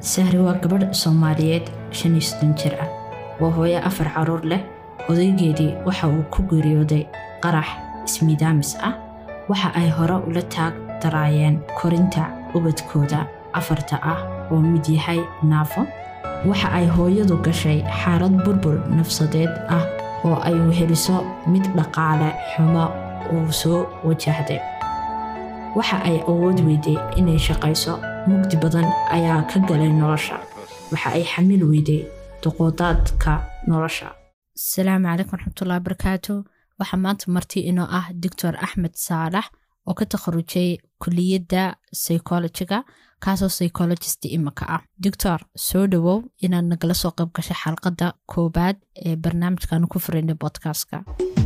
sahri waa gabadh soomaaliyeed shan iyo soddon jir ah waa hooyo afar caruur leh odaygeedii waxa uu ku geeriyooday qarax ismiidaamis ah waxa ay hore ula taag daraayeen korinta ubadkooda afarta ah oo mid yahay naafo waxa ay hooyadu gashay xaalad burbur nafsadeed ah oo ay weheliso mid dhaqaale xumo uu soo wajahday waxa ay awood weyday inay shaqayso mugdi badan ayaa ka galay nolosha waxa ay xamil weyday duqoodaadka nolosha asalaamu calaykum waraxmatullahi barakaatu waxaa maanta marti inoo ah doctor axmed saalax oo ka takharujay kuliyadda psychologiga kaasoo psychologist imika ah doctor soo dhowow inaad nagala soo qayb gashay xalqadda koobaad ee barnaamijkaanu ku furaynay bodkastka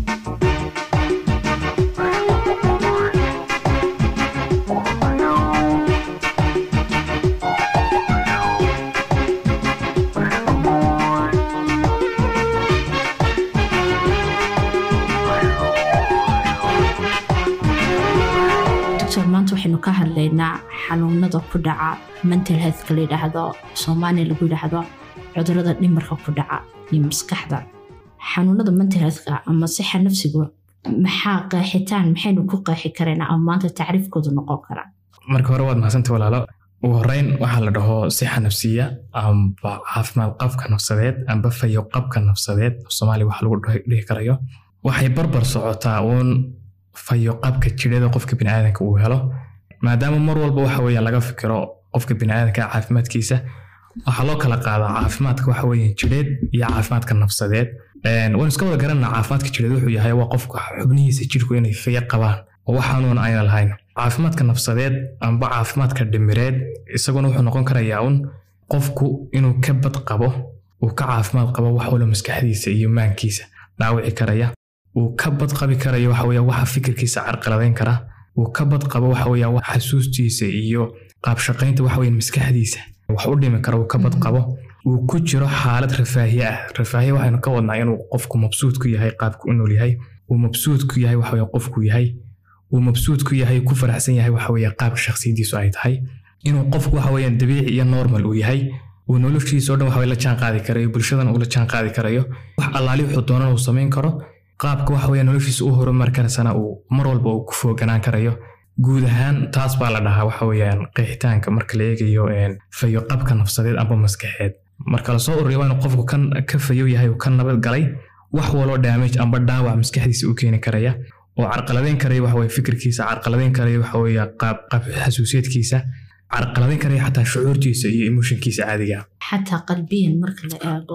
maanta waxaynu ka hadlaynaa xanuunada ku dhaca mental healthka la yidhaahdo soomaaliya lagu yidhaahdo cudurada dhimarka ku dhaca iyo maskaxda xanuunada mental healthka ama sixa nafsigu maxaa qeexitaan maxaynu ku qeexi karaynaa ama maanta tacriifkoodu noqon karaa marka hore waad mahadsantahy walaalo ugu horeyn waxaa la dhaho sixa nafsiya amba caafimaad qabka nafsadeed amba fayo qabka nafsadeed soomaaliya wax lagu dhihi karayo waxay barbar socotaa uun fayo qabka jirada qofka biniaadanka uu helo maadaama mar walba waxa weya laga fikiro qofka biniaadanka caafimaadkiisa waxaa loo kala qaadaa caafimaadka waxa weya jireed iyo caafimaadka nafsadeed waan iska wada garanana caafimaadka jireed wuxuu yahay waa qofka xubnihiisa jirku inay fayo qabaan oo waxaanuun ayna lahayn caafimaadka nafsadeed amba caafimaadka dhimireed isaguna wuxuu noqon karayaa un qofku inuu ka bad qabo uu ka caafimaad qabo wax walo maskaxdiisa iyo maankiisa dhaawici karaya uu ka bad qabi karayo waxa weya waxa fikirkiisa carqaladayn kara uu ka bad qabo waxa weya wax xasuustiisa iyo qaabshaqaynta waxa weya maskaxdiisa wax u dhimi kara uu ka bad qabo uu ku jiro xaalad rafaahiye ah rafaahiye waxaynu ka wadnaa inuu qofku mabsuud ku yahay qaabku u nool yahay uu mabsuud ku yahay waxa weya qofku yahay uu mabsuud ku yahay ku faraxsan yahay waxa weya qaabka shakhsiyadiisu ay tahay inuu qofku waxa weeyaan dabiici iyo normal uu yahay uu noloshiisa o dhan waxa la jaan qaadi karayo bulshadan uu la jaan qaadi karayo wax allaali wuxuu doonana uu samayn karo qaabka waxa weya noloshiisa u horumar karaysana uu mar walba uu ku fooganaan karayo guud ahaan taas baa la dhahaa waxa weeyaan qeexitaanka marka la eegayo fayo qabka nafsadeed amba maskaxeed marka lasoo ururiya waa inuu qofku kan ka fayo yahay uu ka nabad galay wax waloo damage amba dhaawac maskaxdiisa u keeni karaya oo carqaladeyn karaya waxa weye fikirkiisa carqaladeyn karaya waxa weeye qaab qaab xasuusiyeedkiisa carqaladeyn karaya xataa shucuurtiisa iyo emotionkiisa caadiga xataa qalbiyan marka la eego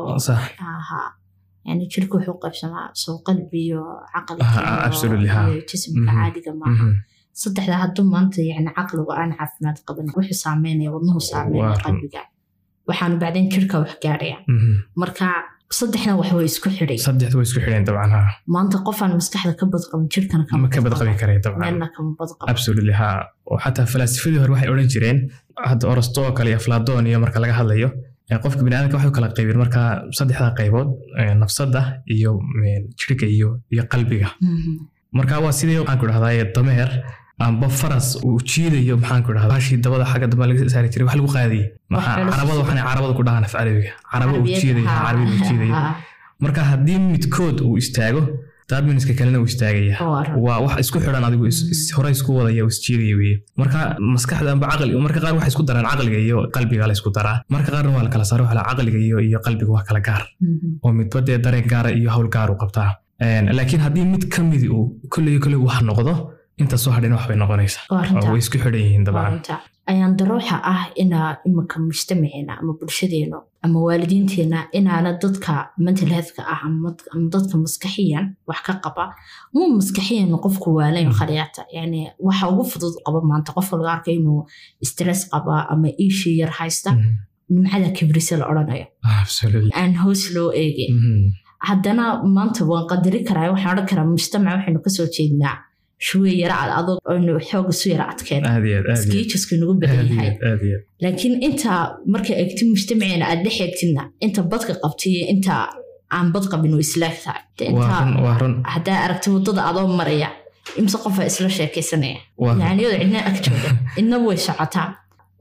yani jirka wuxuu qaybsamaa soo qalbiyo caqliyo jismka caadiga maaha saddexda hadduu maanta yani caqligu aan caafimaad qaban wuxuu saameynaya wadnuhu saameynaya qalbiga waxaanu bacdeen jirka wax gaaraya marka saddexna wax way isku xidhay saddexda way isku xidheen dabcan ha maanta qofaan maskaxda ka badqabin jirkana ma ka badqabi karaya dabcan meelna kama badqabo absolutely ha oo xataa falaasifadii hore waxay odhan jireen hadda orosto kale iyo afladoon iyo marka laga hadlayo qofka biniaadamka waxay kala qaybeen marka saddexda qaybood nafsada iyo jirka iyo iyo qalbiga marka waa sidii waxaan ku dhahdaa dameer amba faras uu jiidayo maxaan ku dhahdaa bashii dabada xagga dambe laga saari jiray wax lagu qaadiyey carabada waxaan carabada ku dhahaan af carabiga caraba uu jiidayo carabida uu jiidayo marka haddii midkood uu istaago daadminiska kalena uu istaagaya waa wax isku xidhan adigu hore isku wadaya oo isjiidaya weye marka maskaxda amba caqli marka qaar waxay isku daraan caqliga iyo qalbiga la isku daraa marka qaarna waa la kala saaro waxa caqliga iyo iyo qalbiga waa kala gaar oo midba dee dareen gaara iyo hawl gaar u qabtaa laakiin haddii mid ka midi uu kolley kolley wax noqdo inta soo hadhina wax bay noqonaysaa way isku xidhan yihiin dabcan ayaan daruuxa ah inaa iminka mujtamaceena ama bulshadeenu ama waalidiinteena inaana dadka mental healthka ah ama dadka maskaxiyan wax ka qaba mu maskaxiyan qofku waalayn khaliyaata yani waxa ugu fudud qaba maanta qofka laga arka inuu stress qaba ama iishii yar haysta nimcada kibrise la odhanayo aan hoos loo eegin haddana maanta waan qadari karaa waxaan odhan karaa mujtamac waxaynu kasoo jeednaa shuwe yara ad adog aynu xooga su yara adkeen skiijasku nagu badan yahay laakiin inta marka eegti mujtamaceena aad dhex eegtidna inta badka qabtiyo inta aan bad qabin way islaag tahay haddaa aragti waddada adoo maraya imse qofa isla sheekaysanaya yani iyadoo cidna ag jooga idna way socotaa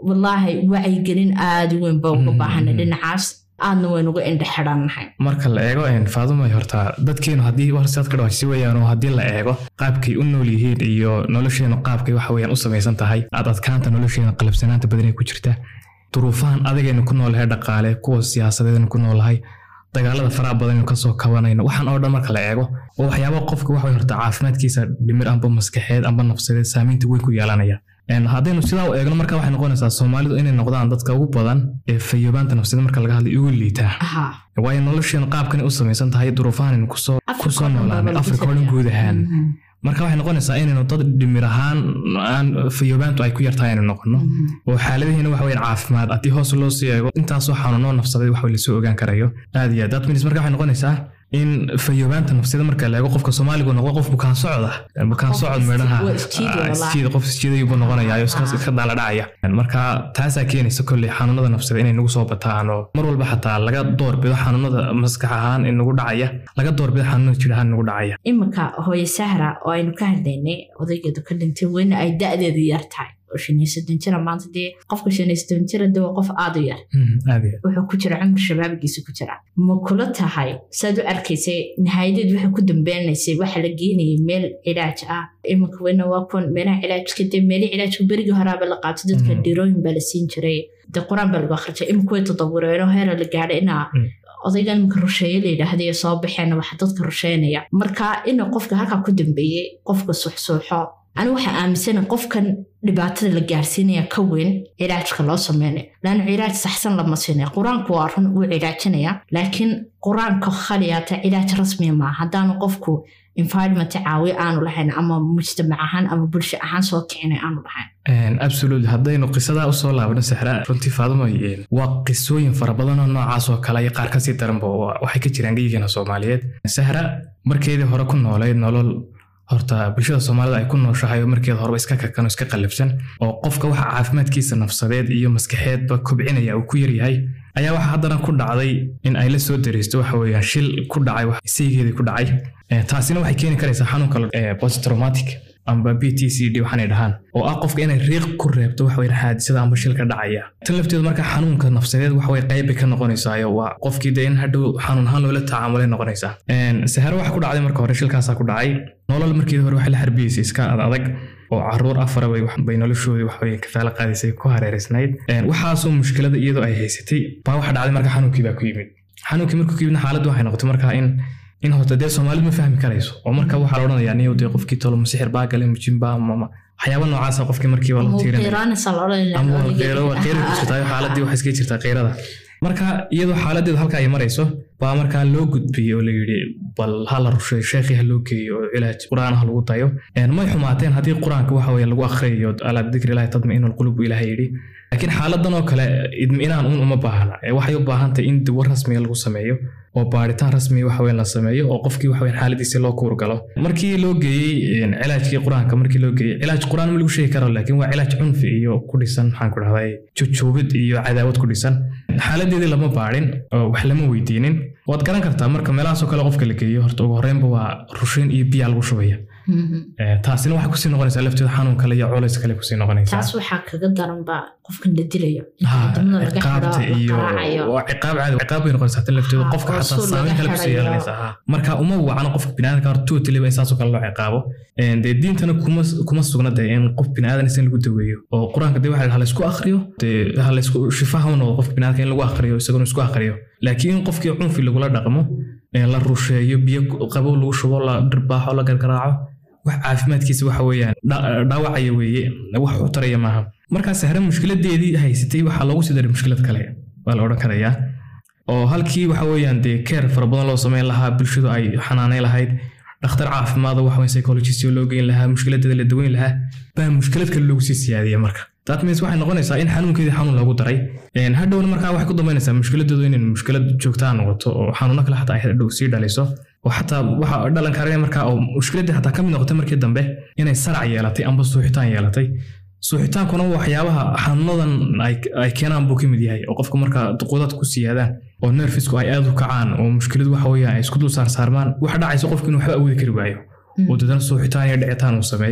wallaahi wacyigelin aada u weyn ba uga Mhm, baahana mhm. dhinacaas aadna waynu uga indhe xidhannahay marka la eego faadumay horta dadkeenu haddii warsaad ka dhawaajisi weyaan oo haddii la eego qaabkay u nool yihiin iyo nolosheenu qaabkay waxa weyaan u samaysan tahay aad adkaanta nolosheena qalabsanaanta badan ee ku jirta duruufahan adagaynu ku noolahay dhaqaale kuwa siyaasadeednu ku noolahay dagaalada faraha badanaynu kasoo kabanayno waxaan oo dhan marka la eego oo waxyaaba qofka waxa wey horta caafimaadkiisa dhimir amba maskaxeed amba nafsadeed saamaynta weyn ku yeelanaya Een, haddaynu sidaa u eegno marka waxay noqonaysaa soomaalidu inay noqdaan dadka ugu badan ee fayoobaanta nafsadeed marka laga hadlay ugu liitaa Aha. waayo nolosheenu qaabkani u samaysan tahay duruufahan kusoo Afrika kusoo oo dhan baa noolaanay lagu afrika oo dhan guud ahaan Mhm. marka waxay noqonaysaa inaynu dad dhimir ahaan aan fayoobaantu ay ku yartahay inaynu noqono Mhm. oo xaaladihiina waxa weyaan caafimaad haddii hoos loo sii eego intaasoo xanuunoo nafsaday wax lasoo ogaan karayo aad iyo aad that means marka waxay noqonaysaa in fayoobaanta nafsida marka la eego qofka soomaaligu noqdo qof bukaan socda bukaan Qof socod is- meedhaha waa isjiidi walahi. isjiida qof isjiiday buu noqonayaa oo iska Ah. iska daala dhacaya marka taasaa keenaysa kolley xanuunada nafsida inay nagu soo bataan oo mar walba xataa laga doorbido xanuunada maskax ahaan in nagu dhacaya laga doorbido xanuunada jir ahaan nagu dhacaya iminka hooye sahra oo aynu ka hadlaynay odaygeedu ka dhintay weyna ay da-deedu yar tahay oo shan iyo soddon jira maanta dee qofka shan iyo soddon jira de waa qof aada u yar Mhm, aad iyo aad. wuxuu ku jira cumar shabaabigiisa ku jira ma kula tahay saad u arkaysay nihaayadeed waxay ku dambeynaysay waxa la geenayay meel cilaaj ah iminka weyna waa kun meelaha cilaajka dee meelihii cilaajka berigii horaaba la qaato dadka Mhm. dhirooyin baa la siin jiray de qur-aan baa lagu akhrijay iminka way tadawureenoo heera la gaadhay inaa Mm. odaygan iminka rusheeye la yidhaahday ee soo baxeen waxa dadka rusheynaya marka ina qofka halkaa ku dambeeyey qofka suxsuuxo anigu waxaa aaminsana qofkan dhibaatada la gaarsiinaya ka weyn cilaajka loo sameynay laanna cilaaj saxsan lama siinay qur-aanku waa run wuu cilaajinaya laakiin qur-aanka khaliyaata cilaaj rasmiya maaha haddaanu qofku environment caawiyo aanu lahayn ama mujtamac ahaan ama bulsho ahaan soo kicinay aanu lahayn Een, absolutely haddaynu qisadaa usoo laabno sixra runtii faadimo een, waa qisooyin fara badan oo noocaas oo kale iyo qaar kasii daranba waa- waxay ka jiraan geyigeena soomaaliyeed sahra markeedii hore ku noolayd nolol horta bulshada soomaalida ay ku nooshahay oo markeeda horeba iska kakan oo iska qallafsan oo qofka waxa caafimaadkiisa nafsadeed iyo maskaxeedba kobcinaya uu ku yaryahay ayaa waxa haddana ku dhacday in ay la soo dareysto waxa weeyaan shil ku dhacay wax saygeedii ku dhacay Eh, taasina waxay keeni karaysaa xanuunka eh, posttraumatic amba b t c d waxaanay dhahaan oo ah qofka inay riiq ku reebto waxa weyn xaadisada amba shilka dhacaya tan lafteedu marka xanuunka nafsadeed waxa way qayb bay ka noqonaysaayo waa qofkii dee in hadhow xanuun ahaan loola tacaamulay noqonaysaa Een, saharo waxa ku dhacday marka hore shilkaasaa ku dhacay nolol markeedii hore waxay la harbiyeysay iska ad adag oo caruur afara bay wax- bay noloshoodii wax way kafaalo qaadaysay ku hareereysnayd Een, waxaasoo mushkilada iyadoo ay haysatay baa waxa dhacday marka xanuunkii baa ku yimid xanuunkii markuu ku yimidna xaaladdu waxay noqotay marka in in horta dee soomaalidu ma fahmi karayso oo marka waxaa la odhanayaa niyow dee qofkii tolo masixir baa gale mujimba ama waxyaaba noocaasa qofkii markii waa la tiirinaya muuqiiraanaysa la odhan ama waa qeyro waa qeyro ku jirtaa xaaladii waxay iska jirtaa qeyrada marka iyadoo xaaladeedu halka ay marayso baa markaa loo gudbiyey oo la yidhi bal ha la rusheeyo sheekhii ha loo geeyo oo cilaaj qur-aan ha lagu dayo Een, may xumaateen haddii qur-aanka waxa weye lagu akhriyayo alaa bidikri ilahi tadmainu lqulub buu ilaha yidhi laakiin xaaladan oo kale idminaan un uma baahna Ee, waxay u baahan tahay in dawar rasmiga lagu sameeyo oo baaritaan rasmiga waxa weyn la sameeyo oo qofkii waxa weyn xaaladiisa loo kuurgalo markii loo geeyey een, cilaajkii qur-aanka markii loo geeyey cilaaj qur-aan ma lagu sheegi karo laakiin waa cilaaj cunfi iyo ku dhisan maxaan ku dhahday jujuubid iyo cadaawad ku dhisan xaaladeedii lama baadhin oo wax lama weydiinin waad garan kartaa marka meelahaasoo kale qofka la geeyo horta ugu horreynba waa rushin iyo biyaa lagu shubaya Ee, taasina waxay kusii noqonaysaa lafteeda xanuun kale iyo culays kale kusii noqonaysaa taas waxaa kaga daranba qofkan la dilayo Ha, wadamada laga ciqaabta xidho iyo la qaraacayo waa ciqaab caadi ciqaab bay noqonaysaa tan lafteedu Ha, qofka oo xataa suul saameyn laga kale kusii xirayo. yeelanaysaa ha. marka uma wacno qofka biniaadamka hor totally in saasoo kale loo ciqaabo Een, dee diintana kuma kuma sugna dee in qof biniaadan in lagu daweeyo oo qur-aanka dee waxa la laysku akhriyo dee ha laysku shifaha u noqdo qofka biniaadamka in lagu akhriyo isaguna isku akhriyo laakiin in qofkii cunfi lagula dhaqmo ee la rusheeyo biyo qabow lagu shubo la dhirbaaxo la gargaraaco wax caafimaadkiisa waxa weeyaan dha- dhaawacaya weeye wax u taraya maaha markaa sahre mushkiladeedii haysatay waxaa loogu sii daray mushkilad kale waa la odhan karayaa oo halkii waxa weeyaan dee keer fara badan loo sameyn lahaa bulshadu ay xanaanayn lahayd dhakhtar caafimaad oo waxweyn psychologist oo loo geyn lahaa mushkiladeeda la daweyn lahaa baa mushkilad kale loogu sii siyaadiya marka that means waxay noqonaysaa in xanuunkeedii xanuun loogu daray Een, hadhowna markaa waxay ku dambeynaysaa mushkiladeedu inay mushkilad joogtaa noqoto oo xanuuno kale xataa ay hadhow sii dhaliso oo xataa waxa dhalan karaya markaa oo mushkiladii xataa ka mid noqotay markii dambe inay sarac yeelatay amba suuxitaan yeelatay suuxitaankuna waxyaabaha xanuunadan ay ay keenaan buu ka mid yahay oo qofka marka duquudaad ku siyaadaan oo nerfisku ay aad u kacaan oo mushkiladu waxa weeyaan ay isku dul saarsaarmaan waxa dhacaysa qofku inuu waxba awoodi kari waayo oo dadana suuxitaan iyo dhicitaan uu sameeyo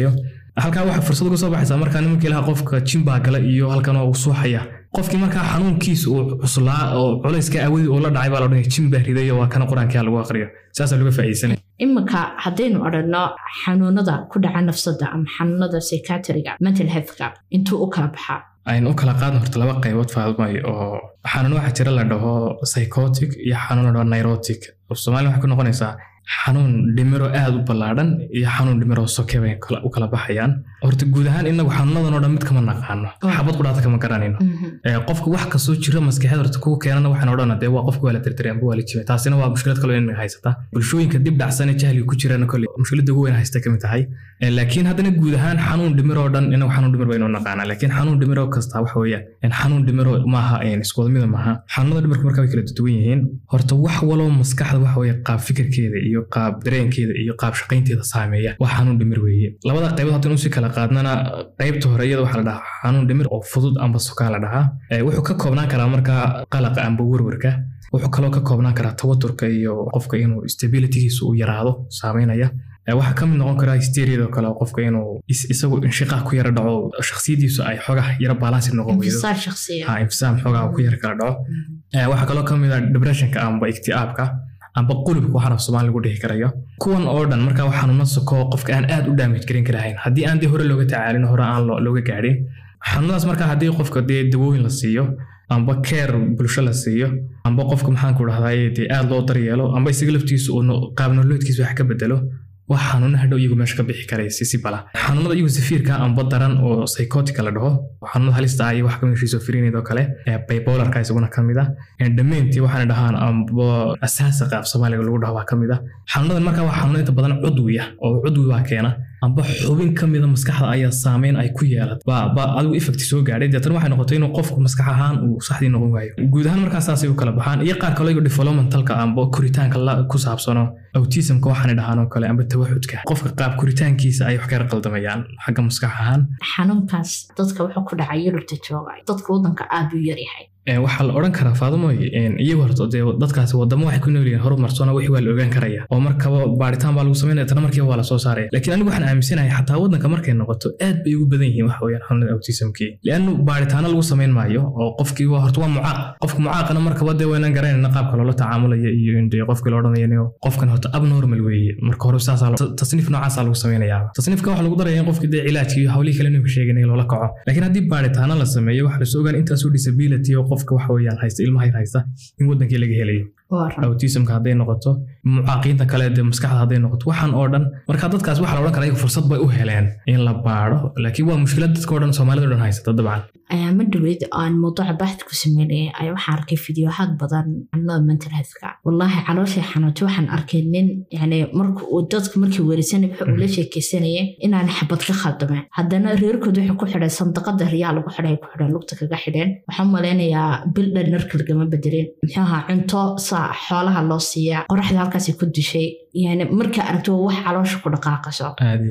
halkaa waxaa fursad uga soo baxaysaa markaa nimanka ilaha qofka jimbaa gala iyo halkan oo uu suuxaya qofkii markaa xanuunkiisa uu cuslaa oo culayska awadii uu la dhacay baa la odhanaya jimbaa ridayo waa kana qur-aankaa lagu aqriyo saasaa laga faa'iidsanaya iminka haddaynu odhanno xanuunada ku dhaca nafsada ama xanuunada psychiatriga mental healthka intuu u kala baxaa aynu u kala qaadno horta laba qaybood faadmay oo xanuun waxaa jira la dhaho psychotic iyo xanuun la dhaho neurotic soomaaliya waxay ku noqonaysaa xanuun dhimiro aad u ballaadhan iyo xanuun dhimiro soke bay u kala baxayaan horta guud ahaan inagu xanuunadan oo dhan mid kama naqaano xabad qudhaata kama garanayno qofka wax kastoo jira maskaxeed horta kugu keenana waxaan odhana dee waa qofka waa la tirtiray amba waa la jibay taasina waa mushkilad kaloo inaga haysata bulshooyinka dib dhacsanee jahliga ku jirana kole mushkiladda ugu weyn haysta kamid tahay laakiin haddana guud ahaan xanuun dhimiroo dhan inagu xanuun dhimir baynu naqaanaa laakiin xanuun dhimiro kasta waxa weeyaan xanuun dhimiro maaha isku wadamida maaha xanuunada dhimirka marka way kala duwan yihiin horta wax waloo maskaxda waxa weeye qaab fikirkeeda iyo qaab dareenkeeda iyo qaab shaqaynteeda saameeya waa xanuun dhimir weeye labada qaybood haddaan usii kala qaadnana qaybta hore iyada waxaa la dhahaa xanuun dhimir oo fudud amba sukaa la dhahaa wuxuu ka koobnaan karaa markaa qalaqa amba werwerka wuxuu kaloo ka koobnaan karaa tawaturka iyo qofka inuu stabilitygiisa uu yaraado saameynaya waxaa ka mid noqon karaa hysteriyada kale qofka inuu isagu inshiqaaq ku yara dhaco shakhsiyadiisu ay xogaha yara balansi noqon weydo infisaam xogaha ku yara kala dhaco waxaa kaloo ka mid ah depressionka amba iktiaabka amba qulubka waxaan af soomaali lagu dhihi karayo kuwan oo dhan markaa waa xanuuno soko qofka aan aad u daamij garin karahayn haddii aan dee hore looga tacaalin hore aan looga gaadhin xanuunadaas markaa haddii qofka dee dawooyin la siiyo amba keer bulsho la siiyo amba qofka maxaanku dhahdaye dee aad loo daryeelo amba isaga laftiisa uu qaabnoloodkiisa wax ka bedelo wax xanuuna hadhow iyagu meesha ka bixi karaya si si bala xanuunada iyagu safiirka amba daran oo psychotica la dhaho xanuunada halista ah iyo wax kamid schizophrenia oo kale bipolarka isaguna kamid ah dhammayntii waxaana dhahaan amba asaasiqa af soomaaliga lagu dhaho waa kamid ah xanuunadan markaa waa xanuuna inta badan cudwi ah oo cudwi waa keena amba xubin ka mida maskaxda ayaa saameyn ay ku yeelat ba adigu effect soo gaadhay deetan waxay noqotay inuu qofku maskax ahaan uu saxdii noqon waayo guud ahaan markaa saasay u kala baxaan iyo qaar kaloo iyagu developmentalka amba koritaanka ku saabsano autismka waxaanay dhahaan oo kale amba tawaxudka qofka qaab koritaankiisa ay wax kala qaldamayaan xagga maskax ahaan xanuunkaas dadka wuxuu ku dhacay yurubta jooga dadka waddanka aad u yaryahay waxaa la odhan karaa faadumoy iyagu horta dee dadkaasi wadamo waxay ku nool yihiin horumarsona wixii waa la ogaan karaya oo markaba baaritaan baa lagu samaynaya tana markiiba waa la soo saaraya laakiin anigu waxaan aaminsanahay xataa waddanka markay noqoto aad bay ugu badan yihiin waxa weeyaan xanuunada autismkii liannu baaritaano lagu samayn maayo oo qofkii waa horta waa mucaaq qofka mucaaqana markaba dee waynaan garanayna qaabka loola tacaamulaya iyo indee qofkii la odhanayo qofkan horta abnormal weeye marka hore saasaa tasniif noocaasaa lagu samaynayaa tasniifka waxa lagu daraya in qofkii dee cilaajkii iyo hawlihii kale inuu sheeganay loola kaco laakiin haddii baaritaano la sameeyo waxa lasoo ogaan intaasoo disability oo qofka waxa weeyaan haysta ilmaha yar haysta in wadankii laga helayo autismka hadday noqoto mucaaqiinta kale dee maskaxda hadday noqoto waxaan oo dhan marka dadkaas waxaa la odhan karaa iyagu fursad bay u heleen in la baadho laakiin waa mushkilad dadka o dhan soomaalida o dhan haysata dabcan ayaama dhaweyd aan mawduuca baaxid ku sameynayay ayaa waxaan arkay fideohaad badan xanuunada mental healthka wallaahi calooshay xanuuntay waxaan arkay nin yani marka uu dadka markii weerisanay wuxuu ula sheekeysanayay inaan xabad ka khaldameen haddana reerkood waxay ku xidheen sandaqada riyaa lagu xidhay ku xidheen lugta kaga xidheen waxaan malaynayaa bil dhan narka lagama bedelin muxuu ahaa cunto saa xoolaha loo siiyaa qoraxda halkaasay ku dishay yani markaa aragto wax caloosha ku dhaqaaqaso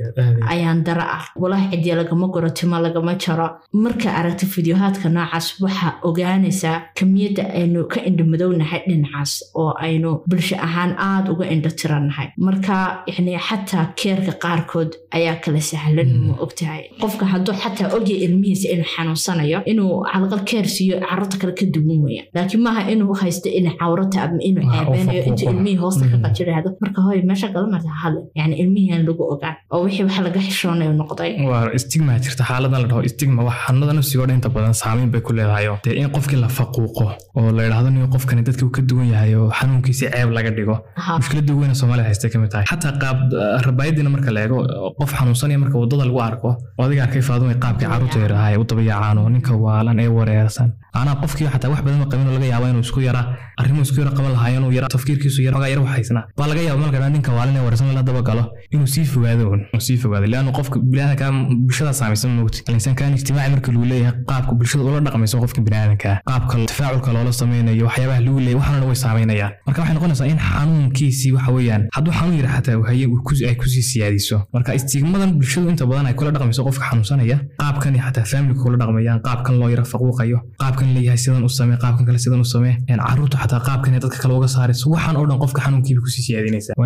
ayaan dara ah walaahi cidiya lagama guro timo lagama jaro markaa aragto fideohaadka noocaas waxaa ogaanaysaa kamiyadda aynu ka indhamadownahay dhinacaas oo aynu bulsho ahaan aada uga indho tirannahay marka yani xataa keerka qaarkood ayaa kala sahlan ma ogtahay qofka hadduu xataa ogya ilmihiisa inuu xanuunsanayo inuu calaqal keer siiyo carruurta kale ka duwan weya laakiin maaha inuu haysto inay cawrata ama inuu ceebeynayo intuu ilmihii hoosta ka qajirahdo marka hoy meesha galamarta hadle yani ilmihiian lagu ogaan oo wixii wax laga xishoonayo noqday waa stigma jirta xaaladan la dhaho stigma wax xanuunada nafsiga oo dhan inta badan saameyn bay ku leedahayo dee in qofkii la faquuqo oo la yidhaahdo nin qofkani dadkii uu ka duwan yahay oo xanuunkiisi ceeb laga dhigo mushkiladda weyna soomaalida haystay kamid tahay xataa qaab rabaayadiina marka la eego qof xanuunsanaya marka wadada lagu arko oo adiga arkay faadumay qaabkii carruurta yarahay u dabayacaan oo ninka waalan ee wareersan anaa qofkii xataa wax badan qabin oo laga yaaba inuu isku yara arrimuhu isku yara qaban lahaayeen uu yara tafkiirkiisu yara yara waxaysnaa baa laga yaaba marka ninka waalan ee wareersan la daba galo inuu sii fogaado un uu sii fogaado leannu qofka biniaadanka bulshada saamaysan moogti alinsaankan ijtimaaci marka lagu leeyahay qaabka bulshada ula dhaqmayso qofka biniaadanka qaabka tafaculka loola sameynayo waxyaabaha lagu leeyahay waxaana way saameynayaan marka waxay noqonaysaa in xanuunkiisii waxa weeyaan hadduu xanuun yara xataa haye ay kusii siyaadiso marka istigmadan bulshadu inta badan ay kula dhaqmayso qofka xanuunsanaya qaabkan xataa faamilka kula dhaqmayaan qaabkan loo yara faquuqayo qaabkan leeyahay sidan u samee qaabkan kale sidan u samee carruurta xataa qaabkan dadka kale uga saarayso waxaan oo dhan qofka xanuunkiiba kusii siyaadinaysa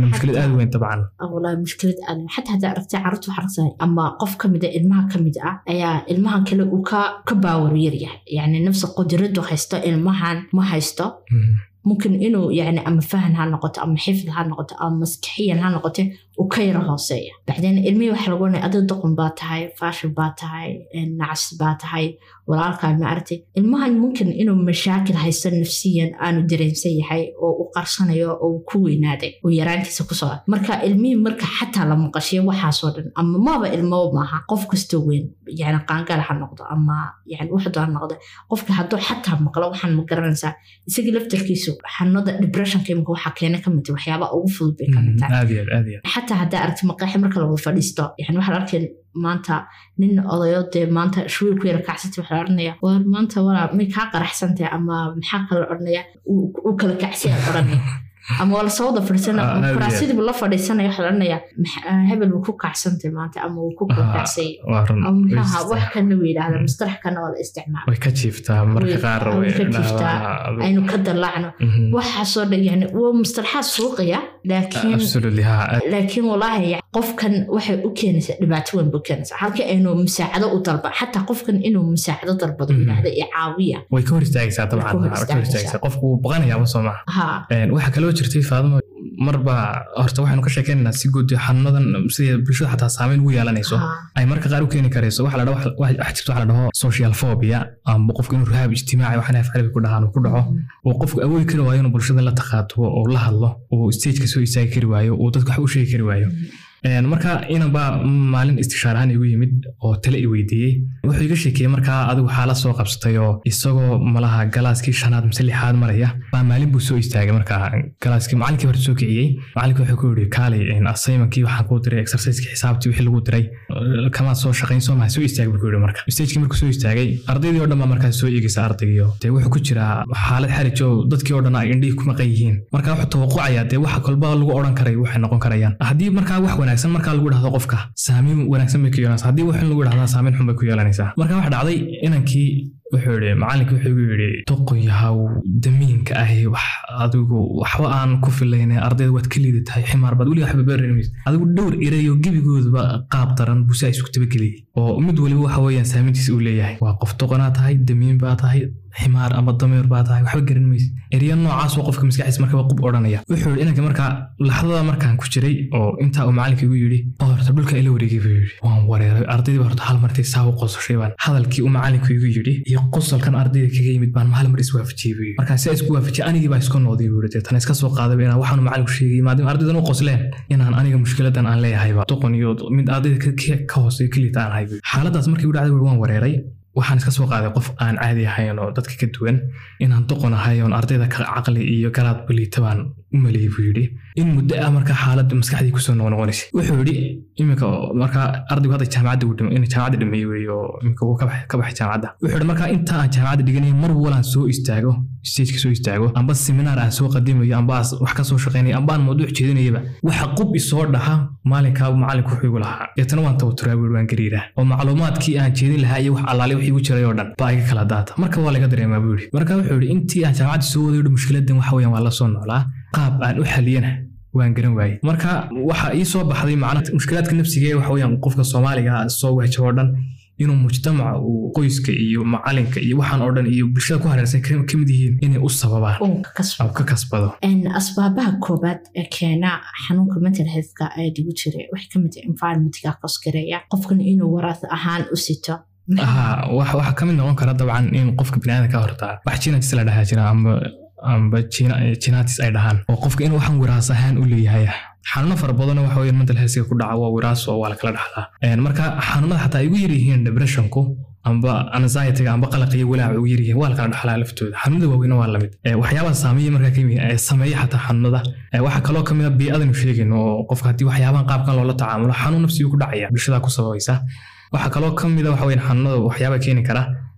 waana mushkilad aad u weyn dabcan walahi mushkilad aad xataa haddaa aragtay carruurta waxaa aragtaa ama qof ka mid a ilmaha ka mid ah ayaa ilmahan kale uu ka ka baawar yaryahay yacni nafsa qudradu haysto ilmahan ma haysto mumkin inuu yani ama fahan ha noqoto ama xifd ha noqoto ama maskixiyan ha noqote uu ka yaro hooseeya bacdeen ilmihii waxa lagu oranaya adoo doqon baa tahay faashil baa tahay nacas baa tahay walaalkaa ma aragtay ilmahan mumkin inuu mashaakil haysto nafsiyan aanu dareensan yahay oo u qarsanayo oo ku weynaaday oo yaraantiisa ku socda marka ilmihii marka xataa la maqashiyo waxaasoo dhan ama maba ilmaba maaha qof kastoo weyn yani qaangaal ha noqdo ama yani waxdo ha noqdo qofka hadduu xataa maqlo waxaan ma garanaysaa isagii laftarkiisu xanuunada depressionka imika waxaa keena ka mid waxyaaba ugu fudud bay ka mid tahay aad iyo aad aad iyo aad xataa haddaa aragti maqaaxi marka lagu fadhiisto yani waxaa la arkay maanta nin odayo dee maanta shuwiil ku yara kacsantay waxaa la odhanaya war maanta walaa may kaa qaraxsantahay ama maxaa kala odhanaya uu kala kacsiya odhanaya ama waa lasoo wada fadhiisana Ah, aad iyo faraasidiibu la fadhiisanaya waxaa la odhanaya "Max- ah, hebel wuu ku kacsantay maanta ama wuu ku kala Ah, kacsay waa run ama way maxaha jirtaa. wax kana uu yidhaahda Mm. mustalax kana waa la isticmaala way ka jiiftaa marka Way- qaar way way ka jiiftaa. dhaawacaa. aynu ka dalaacno Mhm. waxaasoo dhan yani waa mustalaxaad suuqaya laakiin absolutely ha laakiin walaahi yani qofkan waxay u keenaysaa dhibaato weyn buu keenaysaa halkii aynu musaacado u dalba xataa qofkan inuu musaacado dalbado Mhm. yidhaahda iyo caawiya way ka hor istaagaysaa Way ka dabcan hor way ka hor istaagaysaa. istaagaysaa qofku wuu baqanayaaba soo maha ha Een, waxaa kaloo jirtay faadimo marba horta waxaanu ka sheekeynaynaa si guud xanuunadan sida bulshada xataa saameyn ugu yeelanayso ha ay marka qaar u keeni karayso waxa la dhaho waxa waxa jirta waxa la dhaho social phobia ama qofku inuu rahaab ijtimaaci waxaan af carabi ku dhahaan uu ku dhaco uu qofku awoodi kari waayo inuu bulshada la taqaatubo oo la hadlo uu stageka soo istaagi kari waayo uu dadka wax u sheegi kari waayo Een, marka inanbaa maalin istishaar ahaan igu yimid oo tale i weydiiyey wuxuu iga sheekeeyey markaa adigu xaalad soo qabsatay oo isagoo malaha galaaskii shanaad mise lixaad maraya baa maalin buu soo istaagay markaa galaaskii macalinkii hore soo kiciyey macalinkii wuxuu ku yidhi kaalay assignmentkii waxaan kuu diray exerciseskii xisaabtii wixii lagu diray kamaad soo shaqayn soo maha soo istaag buu ku yidhi marka stagekii markuu soo istaagay ardaydii oo dhan baa markaas soo eegaysa ardaygiio dee wuxuu ku jiraa xaalad xarij oo dadkii oo dhan ay indhihii ku maqan yihiin marka wuxuu tawaqucayaa dee waxa kolba lagu odhan karay waxay noqon karayaan haddii markaa wax wanaagsan markaa lagu dhahdo qofka saamiin wanaagsan bay ku yeelanaysaa haddii wax xun lagu dhahdaa saamiin xun bay ku yeelanaysaa marka waxa dhacday inankii wuxuu yidhi macalinkii wuxuu igu yidhi doqon yahaw damiinka ahi wax adigu waxba aan ku filayne ardayda waad ka liidatahay ximaar baad weliga waxba beeranays adigu dhowr erayo gebigooduba qaab daran busi ay isku tabageliyey oo mid waliba waxa weeyaan saameyntiisa uu leeyahay waa qof doqonaa tahay damiin baa tahay ximaar ama dameer baa tahay waxba garan maysid erya noocaas oo qofka maskaxdiisa markaba qub odhanaya wuxuu yidhi inanka markaa laxdada markaan ku jiray oo intaa uu macalinka igu yidhi oo horta dhulka ila wareegay buu yidhi waan wareeray ardaydii baa horta hal martay saa u qososhay baan hadalkii uu macalinku igu yidhi iyo qosolkan ardayda kaga yimid baan hal mar iswaafajiyey buu yidhi markaa si isku waafajiyay anigii baa isku noqday buu yidhi deetana iska soo qaadayba inaan waxaanu macalinku sheegay maadaama ardaydan u qosleen inaan aniga mushkiladan aan leeyahayba doqon iyo mid ardayda ka- ka- ka hooseeyo keliita aan ahay buu yidhi. xaaladaas markii u dhacday buu yidhi, waan wareeray waxaan iska soo qaaday qof aan caadi ahayn oo dadka ka duwan inaan doqon ahay oon ardayda ka caqli iyo garaad baliita baan u maleeyey buu yidhi in muddo ah marka xaaladda maskaxdii kusoo noqnoqonaysay wuxuu yidhi iminka oo marka ardaygu hadda jaamacadda uu dhimay in jaamacadda dhameeyey weeye oo iminka uu ka baxay ka baxay jaamacadda wuxuu yidhi marka inta aan jaamacadda dhiganaya mar walaan soo istaago stageka soo istaago amba seminaar aan soo qadimayo amba aan wax ka soo shaqaynayo amba aan mawduuc jeedinayaba waxa qub isoo dhaha maalinkaa macalinku wuxuu igu lahaa deetana waan tawaturaa buu yidhi, waan gariiraa oo macluumaadkii aan jeedin lahaa iyo wax allaale wixii igu jiray oo dhan baa iga kala daata marka waa laga dareemaa buu yidhi marka wuxuu yidhi intii aan jaamacadda soo waday mushkiladan waxa weeyaan waa la soo noolaa qaab aan u xaliyana waan garan waayey marka waxa ii soo baxday macna mushkilaadka nafsiga ee waxa weeyaan qofka soomaaliga ah soo wajho oo dhan inuu mujtamaca uu qoyska iyo macalinka iyo waxaan oo dhan iyo bulshada ku hareersan ka ka mid yihiin inay u sababaan uu ka kasbo oo ka kasbado En asbaabaha koobaad ee keena xanuunka mental healthka ee dhigu jiray waxay ka mid tahay environmentka kosgareeya qofkan inuu waraas ahaan u sito aha wax- waxaa ka mid noqon kara dabcan in qofka biniaadamka horta wax jinatis la dhahaa jira amba amba jina- jinatis ay dhahaan oo qofka inuu waxan wiraas ahaan u leeyahay xanuuno fara badan waxa weeye mental healthka ku dhaca waa wiraas oo waa la kala dhaxlaa Een, marka xanuunada xataa ay ugu yar yihiin depressionku amba anxietyga amba qalaq iyo walaaca ugu yar yihiin waa la kala dhaxlaa laftooda xanuunada waaweyna waa lamid Ee, waxyaabaha saameeya markaa ka yimid ee sameeya xataa xanuunada Ee, waxaa kaloo kamid a bii'adanu sheegayno oo qofka haddii waxyaabahan qaabkan loola tacaamulo xanuun nafsigu ku dhacaya bulshada ku sababaysa waxaa kaloo ka mid a waxa weyn xanuunada waxyaaba keeni kara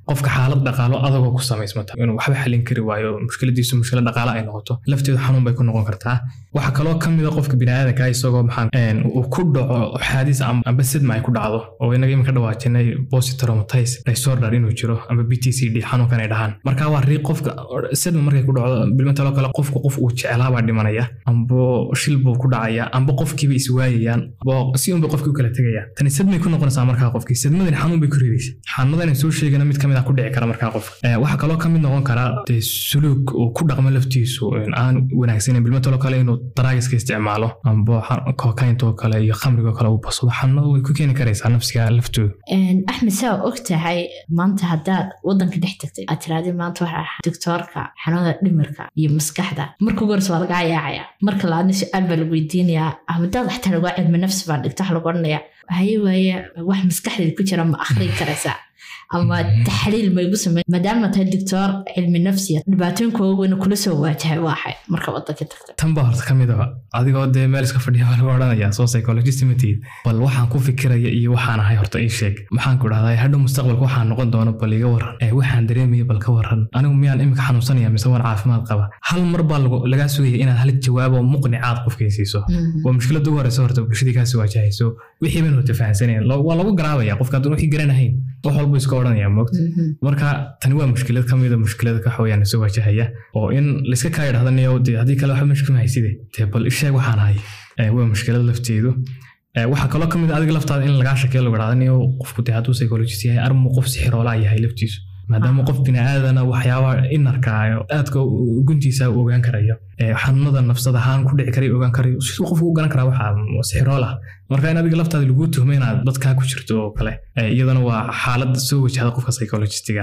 qofka xaalad dhaqaalo adagoo ku samaysmata inuu waxba xalin kari waayo mushkiladiisu mushkilad dhaqaale ay noqoto lafteedu xanuun bay ku noqon kartaa waxaa kaloo ka mid a qofka biniaadanka isagoo maxaa uu ku dhaco xaadis amba sidma ay ku dhacdo oo inaga iminka dhawaajinay positraumatise disorder inuu jiro amba b t c d xanuunkan ay dhahaan marka waa rii qofka sidma markay ku dhacdo bilmataloo kale qofku qof uu jeclaabaa dhimanaya amba shil buu ku dhacaya amba qofkiiba iswaayayaan si unbay qofkii u kala tegayaan tani sidmay ku noqonaysaa markaa qofkii sidmadani xanuun bay ku ridaysa xanuunadan soo sheegana mid kamid ah ku dhici kara markaa qofka waxaa kaloo kamid noqon kara dee suluug uu ku dhaqmo laftiisu aan wanaagsanen bilmataloo kale inuu daraagiska isticmaalo amba kokaintoo kale iyo khamrigoo kale uu basado xanuunada way ku keeni karaysaa nafsiga laftooda axmed saa og tahay maanta haddaad wadanka dhex tagtay aad tirahdii maanta waxaa doctoorka xanuunada dhimirka iyo maskaxda marka ugu horeysa waa lagaa yaacaya marka labaadna su-aal baa lagu weydiinayaa hadaad xataa lagaa cilmi nafsi baa dhigta waxa lagu odhanaya haye waaye wax maskaxdeeda ku jira ma akhrin karaysaa ama taxliil maygu samey maadaama tahay doctor cilmi nafsiya dhibaatooyinka waaweyna kula soo waajahay waaxay marka wadanka tagta tan baa horta kamid aba adigoo dee meel iska fadhiya baa lagu odhanaya soo psychologist matid bal waxaan ku fikiraya iyo waxaan ahay horta ii sheeg maxaan ku dhahdaa hadhow mustaqbalka waxaan noqon doono bal iga waran ee waxaan dareemaya bal ka waran anigu miyaan imika xanuunsanaya mise waan caafimaad qaba hal mar baa lagaa sugaya inaad hal jawaabo muqnicaad qofkay siiso waa mushkilada ugu horeysa horta bulshadii kaasi waajahayso wixii ban horta fahansaneen waa lagu garaabaya qofka hadduu wixii garanahayn wax walbu iska odhanaya moogta marka tani waa mushkilad kamida mushkilada ka xawayaan soo wajahaya oo in layska kaa idhahda niyo dee haddii kale waxba mashkil mahayside dee bal isheeg waxaan ahay waa mushkilad lafteedu waxaa kaloo kamid adiga laftaada in lagaa shakeeyo lagu dhahda niyo qofku dee hadduu psychologist yahay armu qof sixiroolaa yahay laftiisu maadaama qof biniaadana waxyaabaha inarkaayo aadka guntiisa u ogaan karayo xanuunada nafsad ahaan ku dhici karay ogaan karayo siduu qofku u garan karaa waxa sixiroolah marka in adiga laftaada lagu tuhmo inaad dadkaa ku jirto oo kale iyadana waa xaalad soo wajahda qofka psychologistiga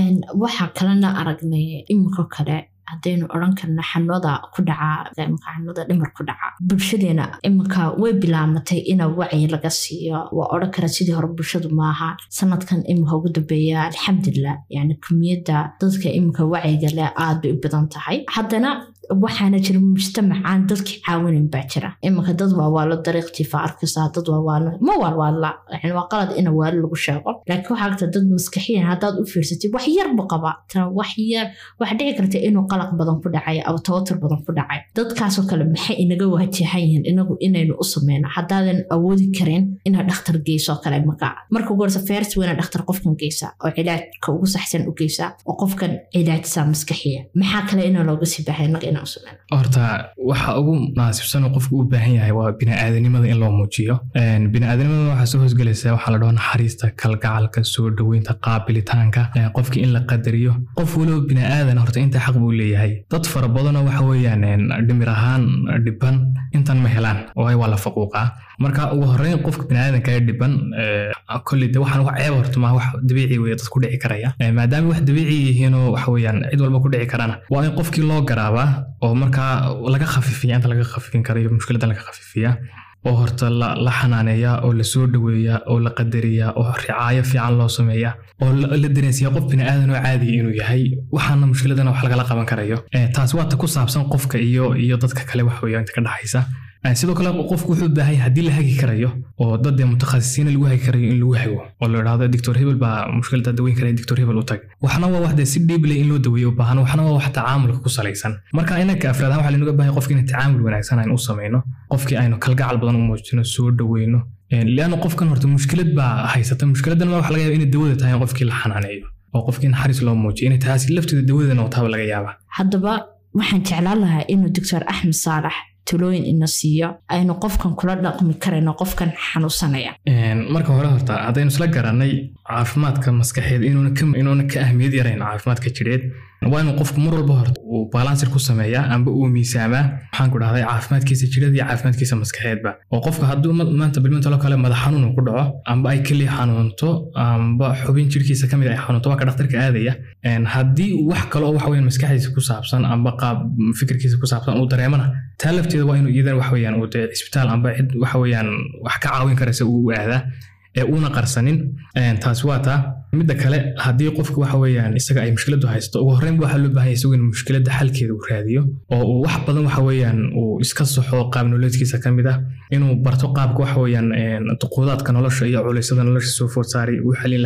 waxaa kalena aragnay iminko kale haddaynu odhan karno xanuunada ku dhaca imika xanuunada dhimar ku dhaca bulshadeena iminka way bilaamatay ina wacyi laga siiyo waa odhan kara sidii hore bulshadu maaha sanadkan iminka ugu dambeeya alxamdulilah yani kumiyadda dadka iminka wacyiga leh aad bay u badan tahay haddana waxaana jira mujtamacaan dadkii caawinayn baa jira iminka dad waawaalo dariiqtiifa arkaysaa dad waawaalo ma waalwaadla yani waa qalad ina waali lagu sheego laakiin waxaa agta dad maskaxiyan haddaad u fiirsatid wax yar bu qaba wax yar waxa dhici karta inuu qalaq badan ku dhacay ama tawatur badan ku dhacay dadkaasoo kale maxay inaga waajahan yihiin inagu inaynu u sameyno haddaadan awoodi karin inaad dhakhtar geyso kale marka marka ugu horeysa feersi weyna dhakhtar qofkan geysa oo cilaajka ugu saxsan u geysa oo qofkan cilaajisa maskaxiya maxaa kale inaa looga sii baahay inaga horta waxa ugu munaasibsan oo qofku u baahan yahay waa biniaadanimada in loo muujiyo biniaadanimada waxaa soo hoosgelaysa waxaa la dhaho naxariista kalgacalka soo dhoweynta qaabilitaanka qofkii in la qadariyo qof waliba biniaadan horta inta xaq buu leeyahay dad fara badanoo waxa weeyaan dhimir ahaan dhiban intan ma helaan oo waa la faquuqaa marka ugu horeyn qofka biniaadanka ee dhiban kolley de waxaan wax ceeb horta maa wax dabiici weye dad ku dhici karaya maadaama wax dabiici yihiinoo waxa weeyaan cid walba ku dhici karana waa in qofkii loo garaabaa oo markaa laga khafiifiya inta laga khafiifin karayo mushkiladan laga khafiifiya oo horta la xanaaneeyaa oo lasoo dhoweeyaa oo la qadariyaa oo ricaayo fiican loo sameeyaa oo la dareensiyaa qof biniaadan oo caadiya inuu yahay waxaana mushkiladana wax lagala qaban karayo taas waa ta ku saabsan qofka iyo iyo dadka kale wax weeya inta ka dhaxaysa sidoo kale qofku wuxuu baahan yahay haddii la hagi karayo oo dad mutakhasisiina lagu hagi karayo in lagu hago oo la idhahdo doctor hebel baa mushkilada daweyn karaya doctor hebel u tag waxna waa wax dee si dhiible in loo daweeyo u baahan waxna waa wax tacaamulka ku salaysan marka inanka afraad ahaan waxaa lanoga baahay qofki in tacaamul wanaagsan aynu u samayno qofkii aynu kalgacal badan u muujino soo dhoweyno lianna qofkan horta mushkilad baa haysata mushkiladan waxa laga yaaba inay dawada tahay in qofkii la xanaaneeyo oo qofkii naxariis loo muujiyo inay taasi lafteeda dawadana wataaba laga yaaba haddaba waxaan jeclaan lahaa inuu doctor axmed saalax talooyin ina siiyo aynu qofkan kula dhaqmi karayno qofkan xanuunsanaya marka hore horta haddaynu isla garanay caafimaadka maskaxeed inuuna ka ahmiyad yarayn caafimaadka jidheed waa inuu qofku mar walba horta uu balansir ku sameeyaa amba uu miisaamaa maxaan ku dhahday caafimaadkiisa jidheed iyo caafimaadkiisa maskaxeedba oo qofka hadduu maanta bilmantalo kale madax xanuun ku dhaco amba ay keliya xanuunto amba xubin jirkiisa kamid ay xanuunto waa ka dhakhtarka aadaya haddii wax kale oo waxa weyaan maskaxdiisa ku saabsan amba qaab fikirkiisa ku saabsan uu dareemana taa lafteeda waa inuu iyadan waxa weyaan uu dee cisbitaal amba cid waxa weyaan wax ka caawin karaysa uu u aadaa ee uuna qarsanin taasi waa taa midda kale haddii qofka waxa weeyaan isaga ay mushkiladu haysto ugu horreyn waxaa loo baahan yahay isagu in mushkiladda xalkeeda uu raadiyo oo uu wax badan waxa weeyaan uu iska saxo qaab nololeedkiisa ka mid ah inuu barto qaabka waxa weeyaan duquudaadka nolosha iyo culeysyada nolosha soo food saaray uu xalin lahaa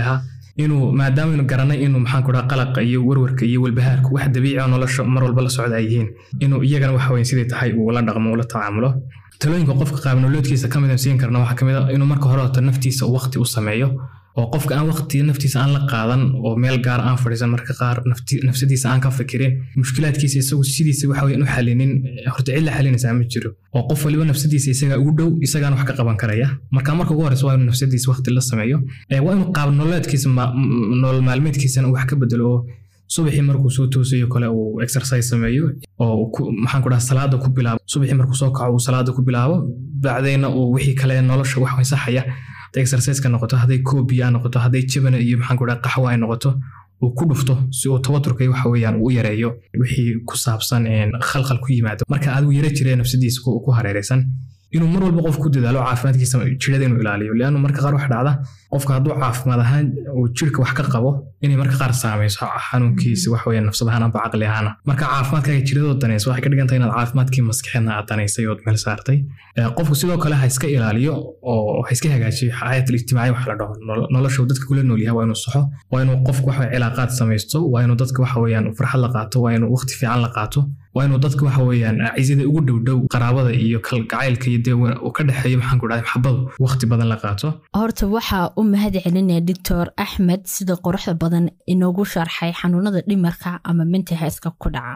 inuu maadaama aynu garanay inuu maxaan ku dhaha qalaqa iyo warwarka iyo walbahaarka wax dabiici oo nolosha mar walba la socda ay yihiin inuu iyagana waxa weyn siday tahay uu la dhaqmo ula tacaamulo talooyinka qofka qaabnoloodkiisa ka mid siin karna waxaa ka mid a inuu marka hore horta naftiisa waqti u sameeyo oo qofka aan waqti naftiisa aan la qaadan oo meel gaar aan fadhiisan marka qaar nafsadiisa aan ka fikirin mushkilaadkiisa isagu sidiisa waxa weyan u xalinin horta cid la xalinaysaa ma jiro oo qof waliba nafsadiisa isagaa ugu dhow isagaana wax ka qaban karaya marka marka ugu horeysa waa inuu nafsadiisa waqti la sameeyo waa inuu qaab nololeedkiisa nolol maalmeedkiisana uu wax ka bedelo oo subaxii markuu soo toosayo kale uu exercise sameeyo oo maxaan ku dhaha salaada ku bilaabo subaxii markuu soo kaco uu salaada ku bilaabo bacdayna uu wixii kale nolosha wax wensaxaya hadday exerciseka noqoto hadday koobiya noqoto hadday jabana iyo maxaan ku dhaha qaxwa ay noqoto uu ku dhufto si uu tawaturka waxa weeyaan uu u yareeyo wixii ku saabsan khalkhal ku yimaado marka adigu yara jiree nafsadiisa ku hareeraysan inuu mar walba qof ku dadaalo caafimaadkiisa jirada inuu ilaaliyo leannu marka qaar wax dhacda qofka hadduu caafimaad ahaan uu jirka wax ka qabo inay marka qaar saamayso xanuunkiisa wax weeye nafsad ahaan amba caqli ahaana marka caafimaadkaaga jiradoo danayso waxay ka dhigan tahay inaad caafimaadkii maskaxeedna aad danaysay ood meel saartay qofku sidoo kale ha iska ilaaliyo oo ha iska hagaajiyo xayaat ijtimaaciya wax la dhaho nolosha dadka kula nool yahay waa inuu saxo waa inuu qofku waxa cilaaqaad samaysto waa inuu dadka waxa weeyaan farxad la qaato waa inuu waqti fiican la qaato waa inuu dadka waxa weeyaan cizada ugu dhowdhow qaraabada iyo kalgacaylka iyo dee uu ka dhexeeyo maxaan ku dhahay maxabadu waqti badan la qaato horta waxaa u mahad celinaya doctor axmed sida quruxda badan inoogu sharxay xanuunada dhimarka ama mental healthka ku dhaca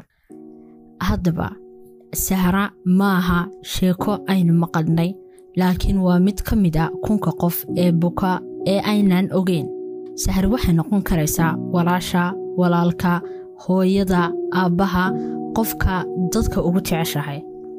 haddaba sahra maaha sheeko aynu maqalnay laakiin waa mid ka mid a kunka qof ee buka ee aynan ogeyn sahar waxay noqon karaysaa walaasha walaalka hooyada aabbaha qofka dadka ugu jeceshahay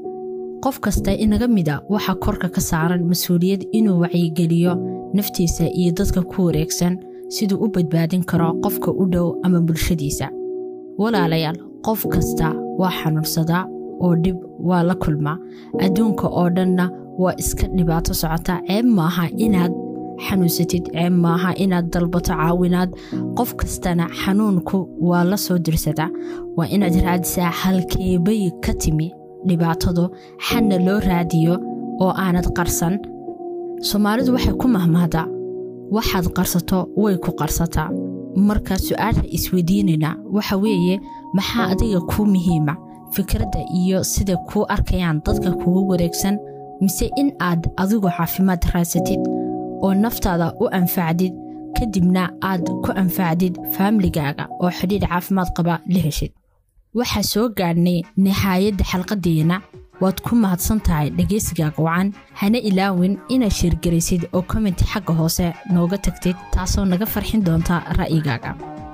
qof kasta inaga mida waxaa korka ka saaran mas-uuliyad inuu wacyigeliyo naftiisa iyo dadka ku wareegsan siduu u badbaadin karo qofka u dhow ama bulshadiisa walaalayaal qof kasta waa xanuunsadaa oo dhib waa la kulmaa adduunka oo dhanna waa iska dhibaato socota ceeb maaha inaad xanuunsatid ceeb maaha inaad dalbato caawinaad qof kastana xanuunku waa la soo dirsadaa waa inaad raadisaa halkeebay ka timi dhibaatadu xanna loo raadiyo oo aanad qarsan soomaalidu waxay ku mahmahdaa waxaad qarsato way ku qarsataa marka su-aasha isweydiinayna waxa weeye maxaa adiga kuu muhiima fikradda iyo sida kuu arkayaan dadka kugu wareegsan mise in aad adigu caafimaad raadsatid oo naftaada u anfacdid kadibna aad ku anfacdid faamiligaaga oo xidhiidh caafimaad qaba la heshid waxaa soo gaadhnay nihaayadda xalqadeenna waad ku mahadsan tahay dhegaysigaaga wacan hana ilaawin inaad sheergaraysid oo kommenti xagga hoose nooga tagtid taasoo naga farxin doonta ra'yigaaga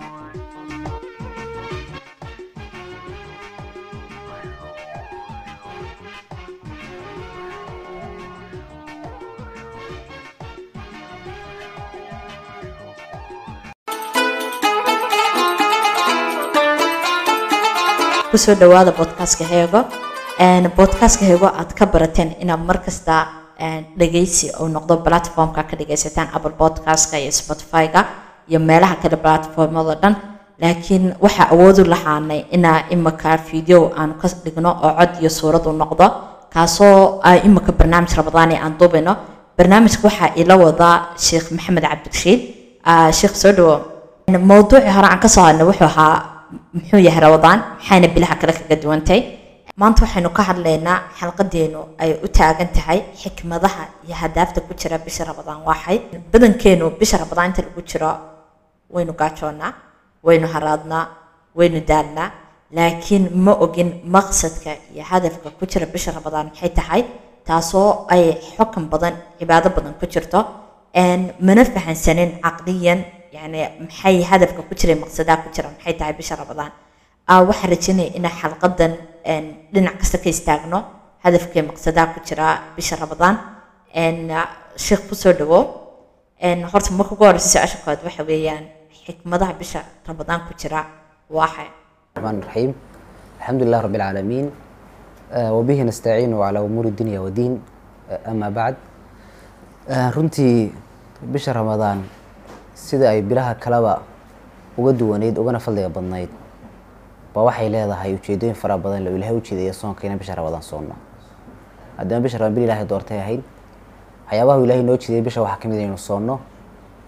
kusoo dhawaada bodkastka heego bodkastka heego aad ka barateen inaad markasta dhegaysi uu noqdo platformka ka dhegaysataan apple podcastka iyo spotify-ga iyo meelaha kale platformada dhan laakiin waxaa awoodu lahaanay inaa imika video aan ka dhigno oo cod iyo suurad u noqdo kaasoo imika barnaamij rabadaani aan duubino barnaamijka waxaa ila wadaa sheekh maxamed cabdirashiid sheekh soo dhawo mowduucii hore aan kasoo hadnay wuxuu ahaa muxuu yahay rabadaan maxayna bilaha kale kaga duwantay maanta waxaynu ka hadlaynaa xalqadeenu ay u taagan tahay xikmadaha iyo hadaafta ku jira bisha rabadaan waaxay badankeenu bisha rabadaan inta lagu jiro waynu gaajoonnaa waynu haraadnaa waynu daalnaa laakiin ma ogin maqsadka iyo hadafka ku jira bisha rabadaan maxay tahay taasoo ay xukan badan cibaado badan ku jirto mana fahansanin caqliyan يعني maxay hadafka ku jiray maqsadaa ku jira maxay tahay bisha rabadaan waxaan rajaynaya inaan xalqadan dhinac kasta ka istaagno hadafkee maqsadaa ku jira bisha rabadaan sheekh kusoo dhawo horta marka ugu horeysa su-aasha kood waxa weeyaan xikmadaha bisha rabadaan ku jira waaxay الرحمن الرحيم الحمد لله رب العالمين آه، وبه نستعين على أمور الدنيا والدين آه، أما بعد آه، runtii bisha ramadaan sida ay bilaha kaleba uga duwaneyd ugana fadliga badnayd ba waxay leedahay ujeedooyin fara badan loo ilahay ujeedaya soonka inaan bisha ramadaan soonno haddana bisha ramadaan bil ilahay doortay ahayd waxyaabaha uu ilahay noo jeediyay bisha waxaa kamid inaynu soonno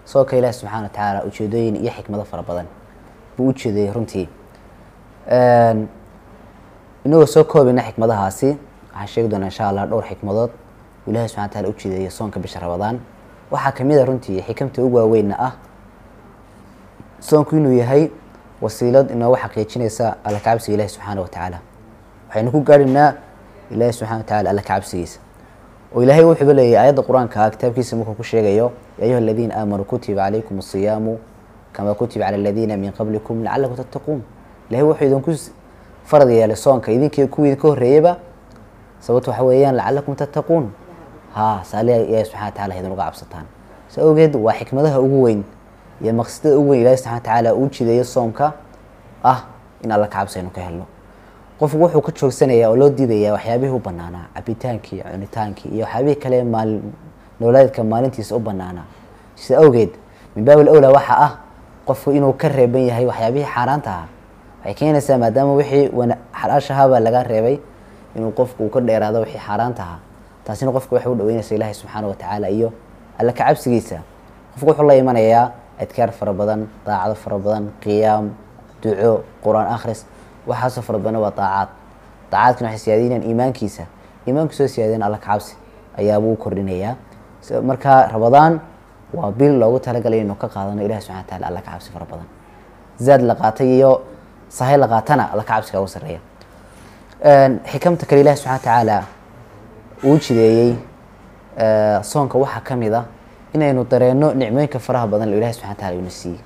soonka ilaahi subxaana wa tacaala ujeedooyin iyo xikmado fara badan buu u jeedayay runtii Een, inagoo soo koobayna xikmadahaasi waxaan sheegi doonaa insha allah dhowr xikmadood uu ilaahi subxana wa tacaala u jeedeeyay soonka bisha ramadaan waxaa kamid a runtii xikamta ugu waaweynna ah soonku inuu yahay wasiilad inoogu xaqiijinaysa alla kacabsiga ilaahi subxaana wa tacaala waxaynu ku gaadhinaa ilaahi subxana wa tacaala alla kacabsigiisa oo ilaahay wuxuuba leeyahay aayadda qur-aanka ah kitaabkiisa markuu ku sheegayo ya ayuha aladiina aamanuu kutiba calaykum asiyaamu kama kutiba cala aladiina min qablikum lacalakum tattaquun ilahay wuxuu idinku s- farad yeelay soonka idinkii kuwii idinka horreeyeyba sababto waxa weeyaan lacalakum tattaquun ha saaliha ilaahi subxana wa tacaala idin uga cabsataan sa awgeed waa xikmadaha ugu weyn iyo maqsadada ugu weyn ilaahi subxana wa tacaala uu jideeyo soomka ah in alla ka cabsi aynu ka helno qofku wuxuu ka joogsanayaa oo loo diidayaa waxyaabihii u banaanaa cabitaankii cunitaankii iyo waxyaabihii kale maal nololeedka maalintiisa u banaanaa sida awgeed min baabil awlaa waxaa ah qofku inuu ka reeban yahay waxyaabihii xaaraanta ahaa waxay keenaysaa maadaama wixii wana- xalaashahaabaa laga reebay inuu qofku uu ka dheeraado wixii xaaraanta ahaa taasina qofku waxay u dhaweynaysa ilaahi subxaana wa tacaala iyo alla ka cabsigiisa qofku wuxuu la imanayaa adkaar fara badan daacado fara badan qiyaam duco qur-aan akhris waxaasoo fara badan waa daacaad daacaadkana waxay siyaadinayaan iimaankiisa iimaankiisoo siyaadin alla ka cabsi ayaabuu u kordhinayaa So, marka ramadaan waa bil loogu talagalay inuu ka qaadano ilahi subxana wa taala alla ka cabsi fara badan zaad la qaatay iyo sahay la qaatana alla ka cabsiga ugu sarreeya Een, xikamta kale ilahi subxana wa tacaala uu jideeyey ee, soonka waxaa ka mid ah inaynu dareenno nicmooyinka faraha badan oo ilahi subxana wa taala ina siiyey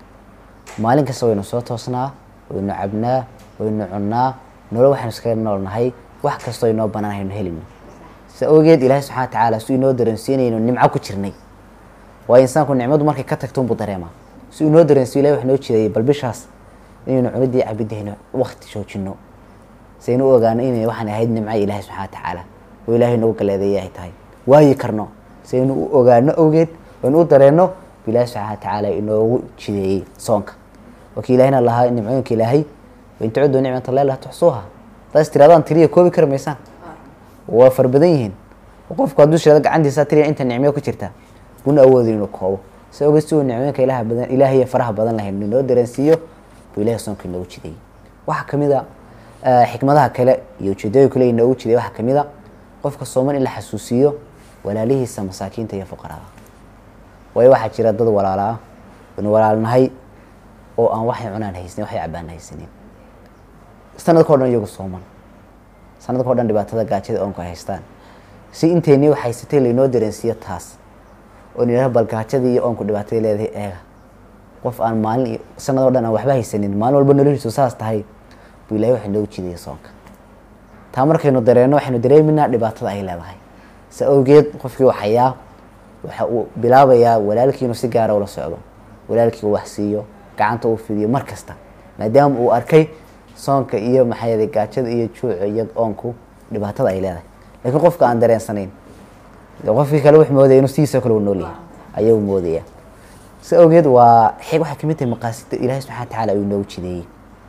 maalin kasta waynu soo toosnaa waynu cabnaa waynu cunnaa nolol waxaynu iskaga noolnahay wax kastoo inoo banaan haynu helino sa awgeed ilaahi subxana wa tacaala si inoo dareensiinayno nimco ku jirnay waayo insaanku nicmadu markay ka tagto unbuu dareemaa si inoo dareensiyo ilahi wax noo jideeyay bal bishaas inaynu cunidii cabidayno wakti joojino saynu u ogaano inay waxaan ahayd nimco ilaahi subxana wa tacaala oo ilaahay nagu galeedeeyay ay tahay waayi karno saynu u ogaano awgeed waynu u dareenno bu ilaahi subxana wa tacaala inoogu jideeyey soonka wakii ilaahina lahaa nimcooyinka ilaahay wain tacudu nicmat allahi laa tuxsuuha hadaas tiradaan tiriya koobi kari maysaan waa fara badan yihiin oo qofku hadduu shirado gacantiisa tiriya inta nicmo ku jirta buna awoodi inuu koobo si ogeed si uu nicmooyinka ilaha badan ilaahiya faraha badan lahayn inoo dareensiiyo buu ilahi soonka inoogu jideeyey waxaa kamid a eh, xikmadaha kale iyo ujeedooyin kale inoogu jiday waxaa kamid a qofka sooman in la xasuusiyo walaalihiisa masaakiinta iyo fuqarada waayo waxaa jira dad walaala ah waynu walaalnahay oo aan waxay cunaan haysanin waxay cabaan haysanin sanadkao dhan iyagu sooman sanadkao dhan dhibaatada gaajada oonku ay haystaan si inteynii wax haysatay laynoo dareensiiyo taas oo nidhaha bal gaajada iyo oonku dhibaatay leedahay eega qof aan maalin iyo sanadoo dhan aan waxba haysanin maalin walba noloshiisu saas tahay buu ilahay waxa inoogu jidaya soonka taa markaynu dareenno waxaynu dareeminaa dhibaatada ay leedahay sa awgeed qofkii waxayaa waxa uu bilaabayaa walaalkii inuu si gaara ula socdo walaalkii uu wax siiyo gacanta uu fidiyo mar kasta maadaama uu arkay soonka iyo maxaa yeelay gaajada iyo juuca iyo oonku dhibaatada ay leedahay laakiin qofka aan dareensanayn dee qofkii kale wuxuu moodaya inuu sidiisoo kale u nool yahay ayuu moodaya si awgeed waa xig waxay kamid tahay maqaasida ilaahay subxana wa tacaala uu inoogu jideeyey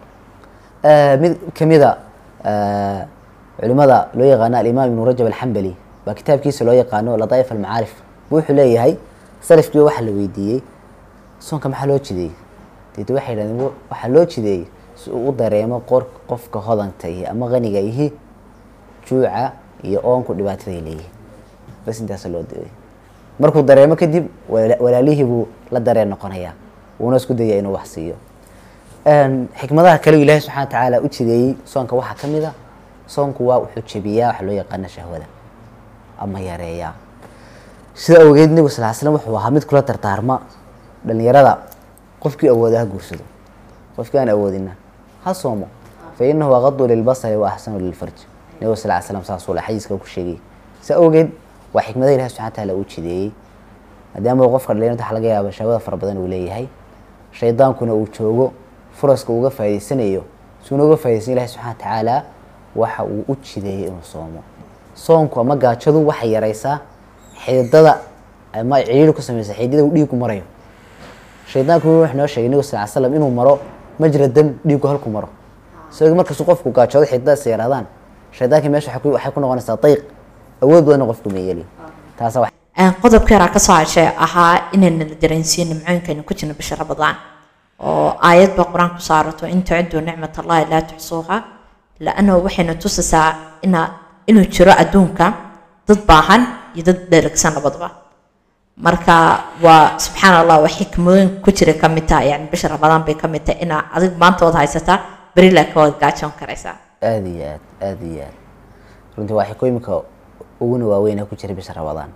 Eh, mid kamida eh, culimada loo yaqaano alimaam ibnu rajab alxambali baa kitaabkiisa loo yaqaano ladaa'if almacaarif bu wuxuu leeyahay salafkii waxaa la weydiiyey soonka maxaa loo jideeyey deet waxay yidhahdeen "Wa- waxaa loo jideeyey si uu u dareemo qor qofka hodanta ihi ama qaniga ihi juuca iyo oonku dhibaataday leeyihin bas intaasa loo diray markuu dareemo kadib wala- walaalihii buu la dareen noqonayaa wuuna isku daya inuu wax siiyo Een, xikmadaha kale uu ilaahi subxana wa tacaala u jideeyey soonka waxaa ka mid a soonku waa wuxuu jebiyaa waxa loo yaqaano shahwada ama yareeyaa sida awgeed nebigu sal slam wuxuu ahaa mid kula dardaarma dhalinyarada qofkii awooda ha guursado qofkii aan awoodina ha soomo fa inahu aqadu lilbasari wa axsanu lilfarj nebigu sal slam saasuu le xadiiska ku sheegay sida awgeed waa xikmada ilahi subxana wa tacaala uu jideeyey maadaama qofka dhalinyarada waxa laga yaaba shahwada fara badan uu leeyahay shaydaankuna uu joogo furaska uga faa'idaysanayo suuna uga faaidaysan ilahi subxana wa tacaala waxa uu u jideeyey inuu soomo soonku ama gaajadu waxay yaraysaa xididada ama ciriiri ku samaysa xididada uu dhiigu marayo shaydaanku wuxuu noo sheegay nabiga sal ly slam inuu maro majra dam dhiigu halku maro isagoo markasuu qofku gaajoodo xididadaas yaraadaan shaydaankii meesha waxay ku- waxay ku noqonaysaa dayq awood badanna qofku ma yeeli taasa wax qodobka yaraa kasoo heshay ahaa inayna la dareensiiyo nimcooyinkaynu ku jirno bisha ramadaan oo aayadba qur-aanku saarato in tuciduu nicmat allahi laa tuxsuuha laannahu waxayna tusaysaa ina inuu jiro adduunka dad baahan iyo dad dheragsan labadaba marka waa subxaan allah waa xikmooyin ku jira ka mid taha yani bisha ramadaan bay ka mid tahay inaa adig maanta waad haysataa beri laakiin waad gaajoon karaysaa aada iyo aad aada iyo aad runtii waa xikooyinka uguna waaweyn ee ku jira bisha ramadaan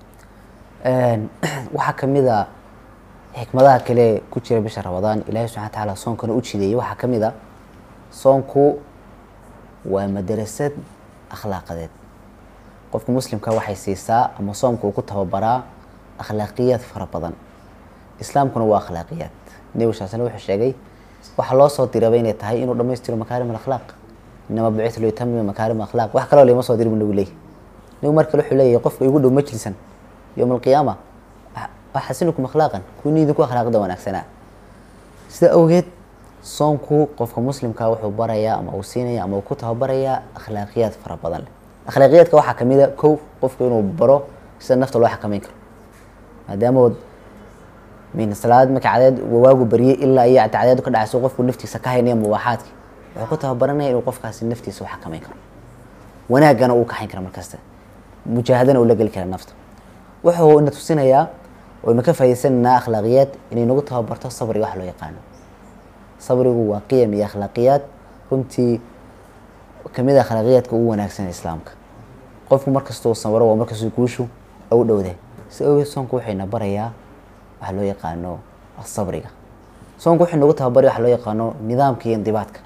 waxaa kamid a xikmadaha kale ku jira bisha ramadaan ilaahay subxana wa tacaala soonkana u jideeyey waxaa ka mid a soonku waa madarasad akhlaaqadeed qofka muslimka waxay siisaa ama soomka uu ku tababaraa akhlaaqiyaad fara badan islaamkuna waa akhlaaqiyaad nebigu sal slam wuxuu sheegay waxaa loo soo diraba inay tahay inuu dhammaystiro makaarim alakhlaaq inama bucitu liutamima makaarim akhlaaq wax kaloo lama soo diri bu nagu leeyahy nebigu mar kale wuxuu leeyahay qofka igu dhow majlisan yowma alqiyaama axasinukum akhlaaqan kuwini idinku akhlaaqda wanaagsanaa sida awgeed soonku qofka muslimka wuxuu barayaa ama uu siinaya ama uu ku tababarayaa akhlaaqiyaad fara badan leh akhlaaqiyaadka waxaa kamid a kow qofku inuu baro sida nafta loo xakameyn karo maadaama min salaad marka cadeed waagu baryay ilaa iyo cadeedu ka dhacayso qofku naftiisa ka haynaya mubaaxaadki wuxuu ku tababaranaya inuu qofkaasi naftiisa u xakameyn karo wanaagana uu kaxayn kara markasta mujaahadana uu la geli kara nafta wuxuu ina tusinayaa waynu ka faa'idaysanaynaa akhlaaqiyaad inay nagu tababarto sabriga wax loo yaqaano sabrigu waa qiyam iyo akhlaaqiyaad runtii kamid a akhlaaqiyaadka ugu wanaagsan ee islaamka qofku markastuu sabro waa markastuu guushu u dhowde si awgeed soonku waxayna barayaa waxa loo yaqaano sabriga soonku wuxuu nagu tababaraya waxa loo yaqaano nidaamka iyo indibaadka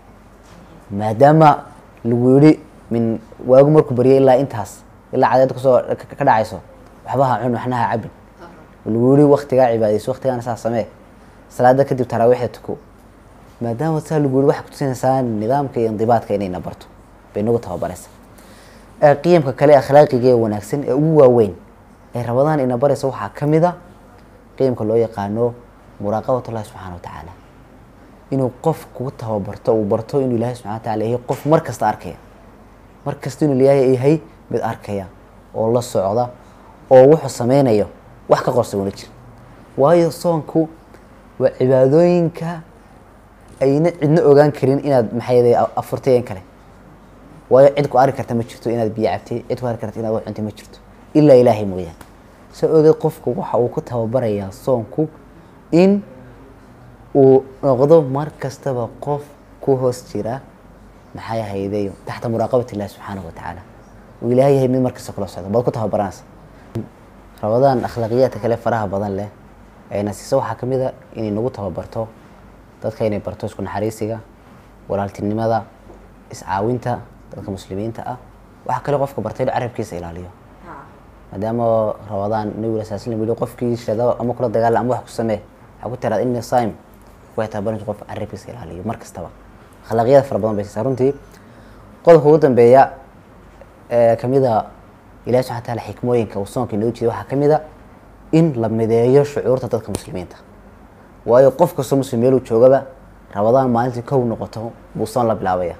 maadaama lagu yidhi min waagu markuu baryay ilaa intaas ilaa cadeed kusoo ka dhacayso waxba ha cun waxna ha cabin lagu yidhi waktigaa cibaadayso waktigaana saa samee salaada kadib taraawiixda tuko maadaama saa lagu yidhi waxay kutusinaysaa nidaamka iyo indibaadka inayna barto bay nagu tababaraysaa qiyamka kale akhlaaqiga ee wanaagsan ee ugu waaweyn ee rabadaan ina baraysa waxaa ka mid a qiyamka loo yaqaano muraaqabat ullahi subxana wa tacaala inuu qof kugu tababarto uu barto inuu ilaahay subxana wa tacala yahay qof mar kasta arkaya mar kasta inuu ilaahay yahay mid arkaya oo la socda oo wuxuu sameynayo wax ka qorsa una jira waayo soonku waa cibaadooyinka ayna cidna ogaan karin inaad maxay afurtay kale waayo cid ku arki karta ma jirto inaad biyo cabtay cid ku arki karta inaad wax cuntay ma jirto ilaa ilaahay mooyaan soo ogeed qofku waxa uu ku tababarayaa soonku in uu noqdo mar kastaba qof ku hoos jira maxay ahayday taxta muraaqabat illahi subxaanahu wa tacaala uu ilaahay yahay mid markasta kula socdo baad ku tababaranaysa rabadaan akhlaaqiyaadka kale faraha badan leh ayna siisa waxaa ka mid a inay nagu tababarto dadka inay barto isku naxariisiga walaaltinimada iscaawinta dadka muslimiinta ah waxaa kale qofka bartay inuu carabkiisa ilaaliyo maadaama rabadaan nabiga sal slam yihi qofkii shado ama kula dagaala ama wax ku samee waxaa ku tiraad inni saim way tababaranaysa qof carabkiisa ilaaliyo mar kastaba akhlaaqiyada fara badan bay siisaa runtii qodobka ugu dambeeya ee kamida ilahi subxana taala xikmooyinka uu soonka inoo jeeda waxaa kamid a in la mideeyo shucuurta dadka muslimiinta waayo qof kastoo muslim meeluu joogaba rabadaan maalintii kow noqoto buu soon la bilaabaya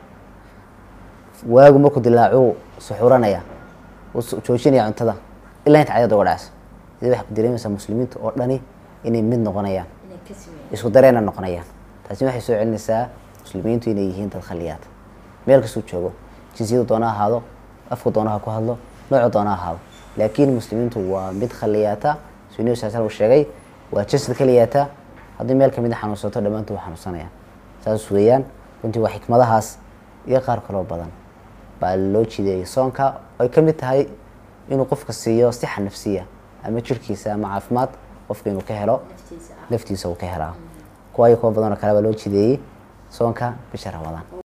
waagu markuu dilaacuu suxuranaya uu joojinaya cuntada ilaa inta cadada uga dhacayso sida waxay ku dareemaysaa muslimiinta oo dhani inay mid noqonayaan isku dareena noqonayaan taasi waxay soo celinaysaa muslimiintu inay yihiin dad khaliyaad meel kastuu joogo jinsiyadu doona ahaado afku doonaha ku hadlo noocu doona ahaado laakiin muslimiintu waa mid khaliyaata suu nabi sal slam uu sheegay waa jasad kaliyaata haddii meel kamid a xanuunsato dhammaantood waa xanuunsanayaan saas weeyaan runtii waa xikmadahaas iyo qaar kaloo badan baa loo jideeyay soonka ay ka mid tahay inuu qofka siiyo sixa nafsiya ama jirkiisa ama caafimaad qofka inuu ka helo naftiisa uu ka helaa kuwaayo kuwa badanoo kale baa loo jideeyey soonka bisha ramadaan